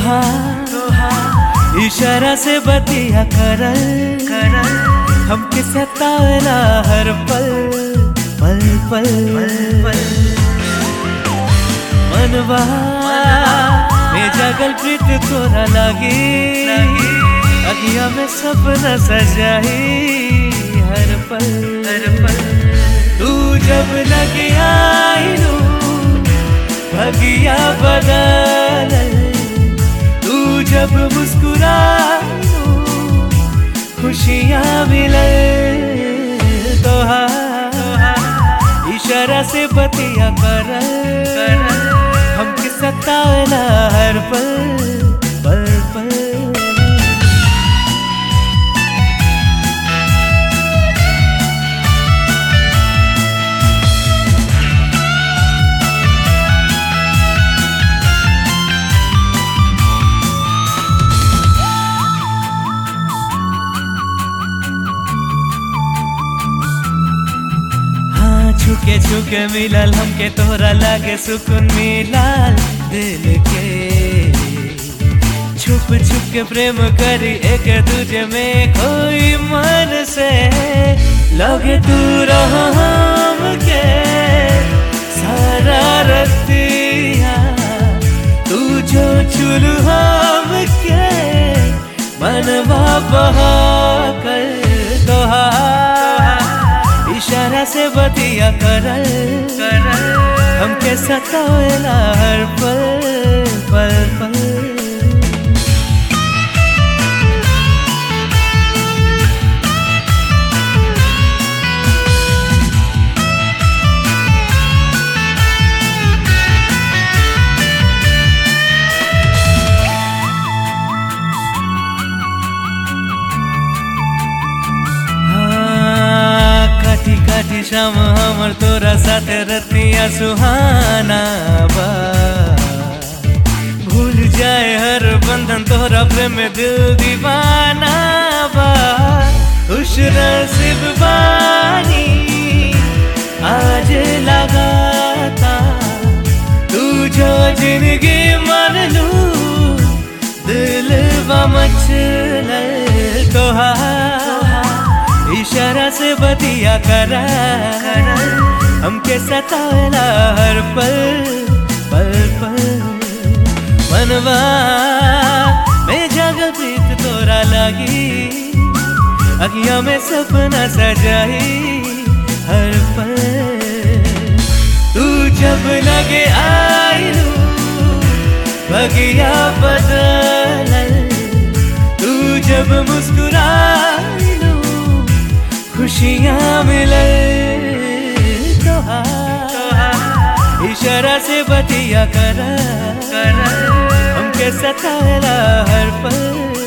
तोहार इशारा से बतिया करल करल हमके सतावेला हर पल पल पल पल मनवा में जागल प्रीत तोरा लागी अगिया में सपना सजाही हर पल हर पल तू जब लगे आईलू भगिया बदल तू जब मुस्कुरालू खुशियाँ मिले तोहार इशारा से बतिया कर हमके सतावेला हर पल पल पल हाँ छुके छुके मिलल हमके तोरा लागे सुकून मिलल दिल के छुप छुप के प्रेम करी एक दूजे में कोई मन से लगे तू रहो हमके सारा रतिया तू जो चुलू हमके मनवा बहा कर तोहार इशारा से बतिया करल करल हमके सतावेला हर पल पल पल हाँ, काटी काटी शाम हमर तोरा साथे रतिया सुहाना बा भूल जाए हर बंधन तोरा प्रेम में दिल दीवाना बा खुश नसीब बानी आज लगाता तू जो जिंदगी मन लू दिल मचल तोहार इशारा से बतिया कर हमके सतावेला हर पल पल पल मनवा में जगह प्रीत तोरा लागी अगिया में सपना सजाई हर पल तू जब लगे आईलू बगिया बदल तू जब मुस्कुराईलू खुशियाँ मिले तोहार इशारा से बतिया कर हमके सतावेला हर पल